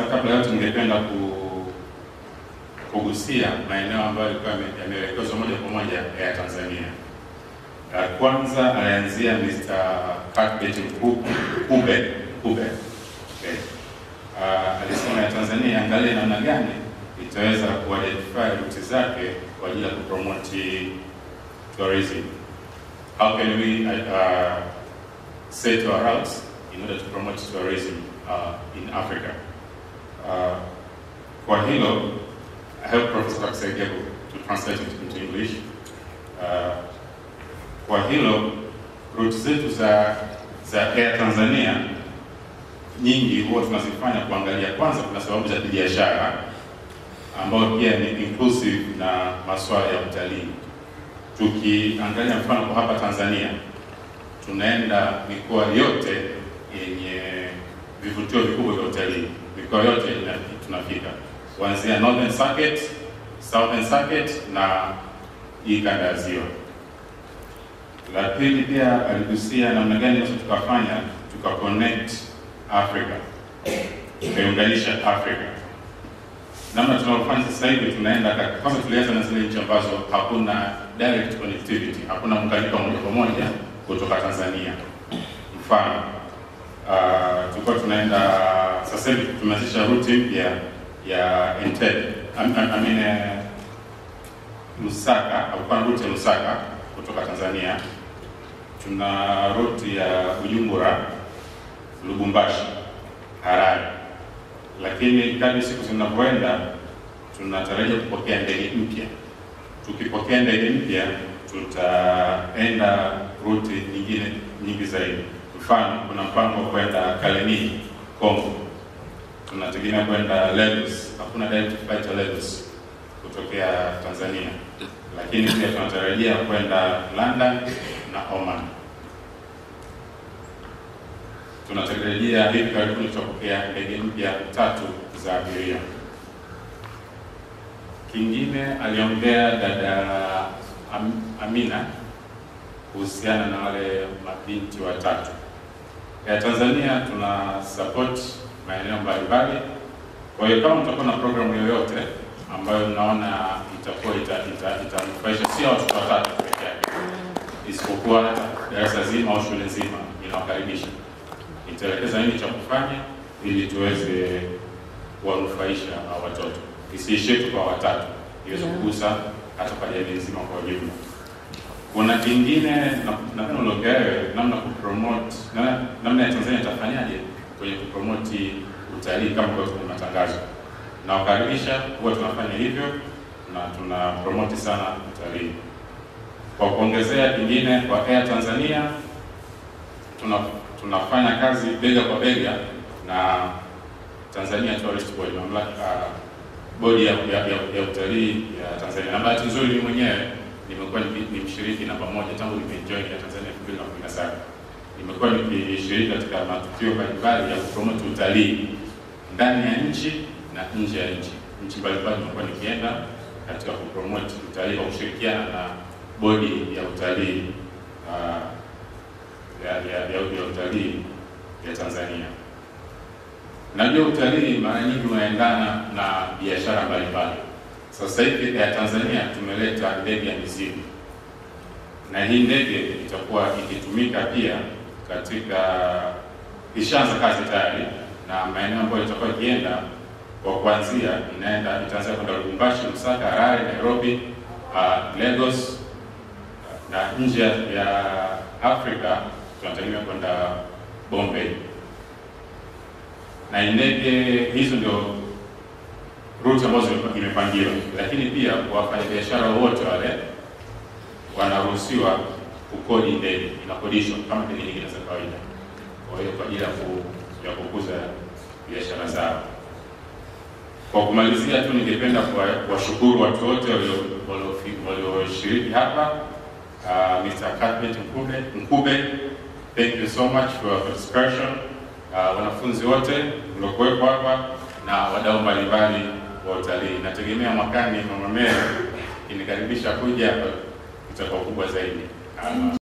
kabla yote, ningependa ku kugusia maeneo ambayo yalikuwa yame- yameelekezwa moja kwa moja ya Tanzania. Uh, Kwanza alianzia Mr. Cuthbert Mku- Kube Kube okay. Uh, alisema ya Tanzania angalie namna gani itaweza kuidentify route zake kwa ajili ya kupromote tourism. How can we uh, set our routes in order to promote tourism uh, in Africa? Uh, kwa hilo I hope Professor atakusaidia ku- to translate it into English. Uh, kwa hilo route zetu za za Air Tanzania nyingi huwa tunazifanya kuangalia, kwanza kuna sababu za kibiashara ambayo pia ni inclusive na masuala ya utalii. Tukiangalia mfano kwa hapa Tanzania, tunaenda mikoa yote yenye vivutio vikubwa vya utalii, mikoa yote ina- tunafika kuanzia Northern Circuit, Southern Circuit na hii kanda ya Ziwa. La pili pia aligusia namna gani tunaweza tukafanya tuka connect Africa, tukaiunganisha Africa. Namna tunavyofanya sasa hivi, tunaenda ka- kwanza, tulianza na zile nchi ambazo hakuna direct connectivity, hakuna muunganiko wa moja kwa moja kutoka Tanzania. Mfano uh, tulikuwa tunaenda sasa hivi tumeanzisha route mpya ya Entebbe, I, I, I mean, eh, Lusaka, hakukuwa na route ya Lusaka kutoka Tanzania. Tuna route ya Bujumbura, Lubumbashi, Harare, lakini kadri siku zinavyoenda tunatarajia kupokea ndege mpya. Tukipokea ndege mpya, tutaenda route nyingine nyingi zaidi. Mfano, kuna mpango wa kwenda Kalemie, Kongo, tunategemea kwenda Lagos. Hakuna direct flight ya Lagos kutokea Tanzania, lakini pia tunatarajia kwenda London na Oman. Tunatarajia hivi karibuni tutapokea ndege mpya tatu za abiria. Kingine aliongea dada Am, Amina kuhusiana na wale mabinti watatu ya Tanzania. Tuna support maeneo mbalimbali, kwa hiyo kama mtakuwa na programu yoyote ambayo mnaona itakuwa itamnufaisha ita, ita sio watoto watatu peke yake, isipokuwa darasa zima au shule nzima, inawakaribisha itaelekeza nini cha kufanya ili tuweze kuwanufaisha hao watoto, isiishie tu kwa watatu, iweze kugusa hata kwa jamii nzima kwa ujumla. Kuna kingine napenda uliongea wewe, namna kupromote na, namna ya Tanzania itafanyaje kwenye kupromoti utalii kama kwa kwenye matangazo. Nawakaribisha, huwa tunafanya hivyo na tuna promoti sana utalii. Kwa kuongezea kingine, kwa Air Tanzania tuna tunafanya kazi bega kwa bega na Tanzania Tourist Board, mamlaka bodi ya, ya, ya, ya utalii ya Tanzania. Na bahati nzuri mimi mwenyewe nimekuwa ni mshiriki namba moja tangu nimejoin ya Tanzania 2017. Nimekuwa nikishiriki katika matukio mbalimbali ya kupromote utalii ndani ya nchi na nje ya nchi. Nchi mbalimbali nimekuwa nikienda katika kupromote utalii kwa kushirikiana na bodi ya utalii uh, ya, ya, ya, ya utalii ya Tanzania. Najua utalii mara nyingi unaendana na biashara mbalimbali. Sasa hivi ya Tanzania tumeleta ndege ya mizigo, na hii ndege itakuwa ikitumika pia katika, ishaanza kazi tayari, na maeneo ambayo itakuwa ikienda kwa kuanzia, inaenda itaanza kwenda Lubumbashi, Lusaka, Harare, Nairobi, uh, Lagos na nje ya Afrika tunategemea kwenda Bombay, na ndege hizo ndio route ambazo imepangiwa, lakini pia wafanyabiashara wote wale wanaruhusiwa kukodi ndege, inakodishwa kama ndege nyingine za kawaida. Kwa hiyo kwa ajili ya kukuza biashara zao. Kwa kumalizia tu, ningependa kuwashukuru watu wote walioshiriki hapa. Uh, Mr. Cuthbert Mkube, Mkube, thank you so much for your participation. Uh, wanafunzi wote mliokuwepo hapa na wadau mbalimbali wa utalii. Nategemea mwakani Mama Mary ikinikaribisha kuja hapa itakuwa kubwa zaidi. Uh,